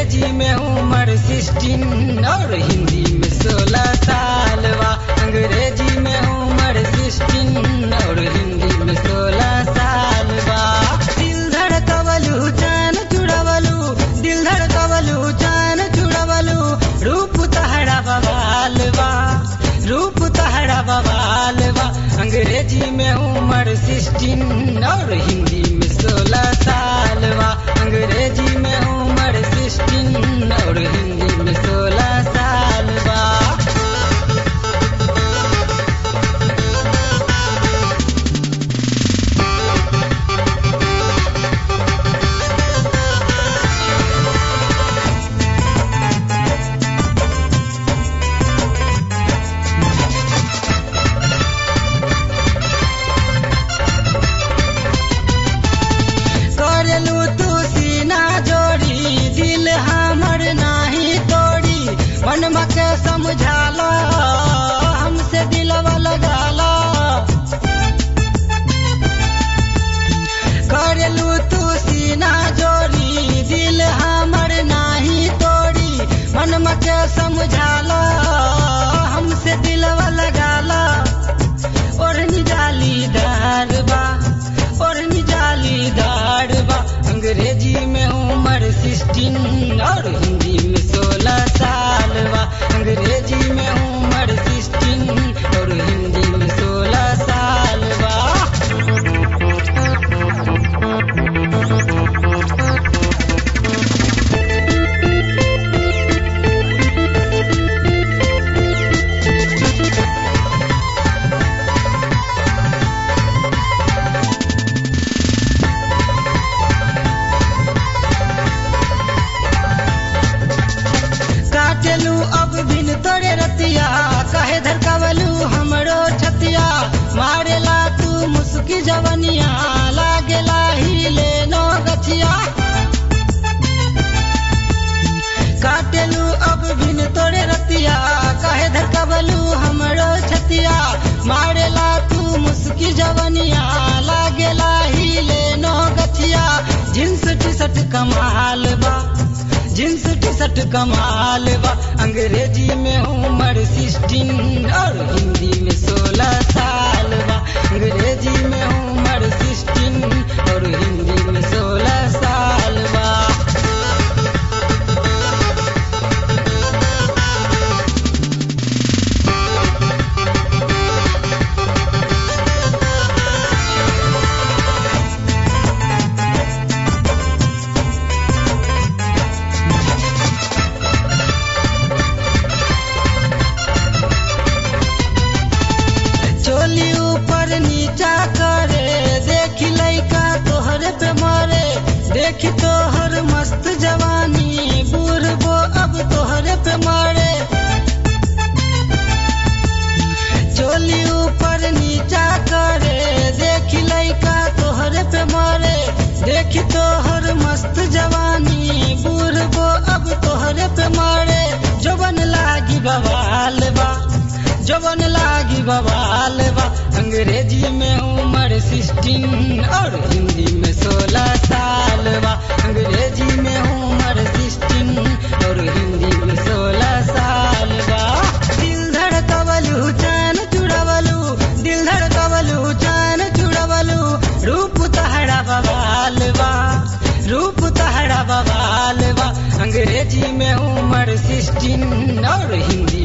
अंग्रेजी में उम्र सिक्सटीन और हिंदी में सोलह साल बा अंग्रेजी में उम्र सिक्सटीन और हिंदी में सोलह साल बा दिल धड़कवलू जान चुड़वलू दिल धड़कवलू जान चुड़वलू रूप तहरा बवाल बा रूप तहरा बवाल बा अंग्रेजी में उम्र सिक्सटीन और हिंदी में सोलह साल बा अंग्रेजी में उम्र सिक्सटीन और हिंदी में सोलह साल बा करलू तू सीना जोड़ी दिल हमर नाही तोड़ी मन के समझाला हमसे दिलवा लगाला करलू तू सीना जोड़ी दिल हमर नाही तोड़ी मन के समझाला हमसे दिलवा लगाला ओढ़नी जालीदार बा ओढ़नी जालीदार बा अंग्रेजी में उम्र सिक्सटीन और हिंदी में सोलह साल बा अंग्रेजी में उम्र सिक्सटीन और हिंदी में सोलह साल बा काटेलू अब बिन तोरे रतिया कहे धरकावलू हमरो छतिया मारेला तू मुस्की जवनिया लागेला हिले नो गछिया काटेलू अब बिन तोरे रतिया कहे धरकावलू हमरो छतिया मारेला तू मुस्की जवनिया लागेला हिले नो गछिया जींस टी शर्ट कमाल बा जींस टी शर्ट कमाल बा अंग्रेजी में उम्र सिक्सटीन और हिंदी में सोलह साल बा अंग्रेजी में उम्र सिक्सटीन और हिंदी में सोलह साल बा चोली ऊपर नीचा करे देखी लइका तोहरे पे मरे देखी तोहर मस्त जवानी बूढ़बो अब तोहरे पे मरे चोली ऊपर नीचा करे देखी लइका तोहरे पे मरे देखी तोहर मस्त जवानी बूढ़बो अब तोहरे पे मरे जवन लागी बवाल बा जवन लागी बवाल बा अंग्रेजी में उम्र सिक्सटीन और हिंदी में सोलह साल बा अंग्रेजी में उम्र सिक्सटीन और हिंदी में सोलह साल बा दिल धड़कवलू जान चुड़वलू दिल धड़कवलू जान चुड़वलू रूप तहरा बवाल बा रूप तहरा बवाल बा अंग्रेजी में उम्र सिक्सटीन और हिंदी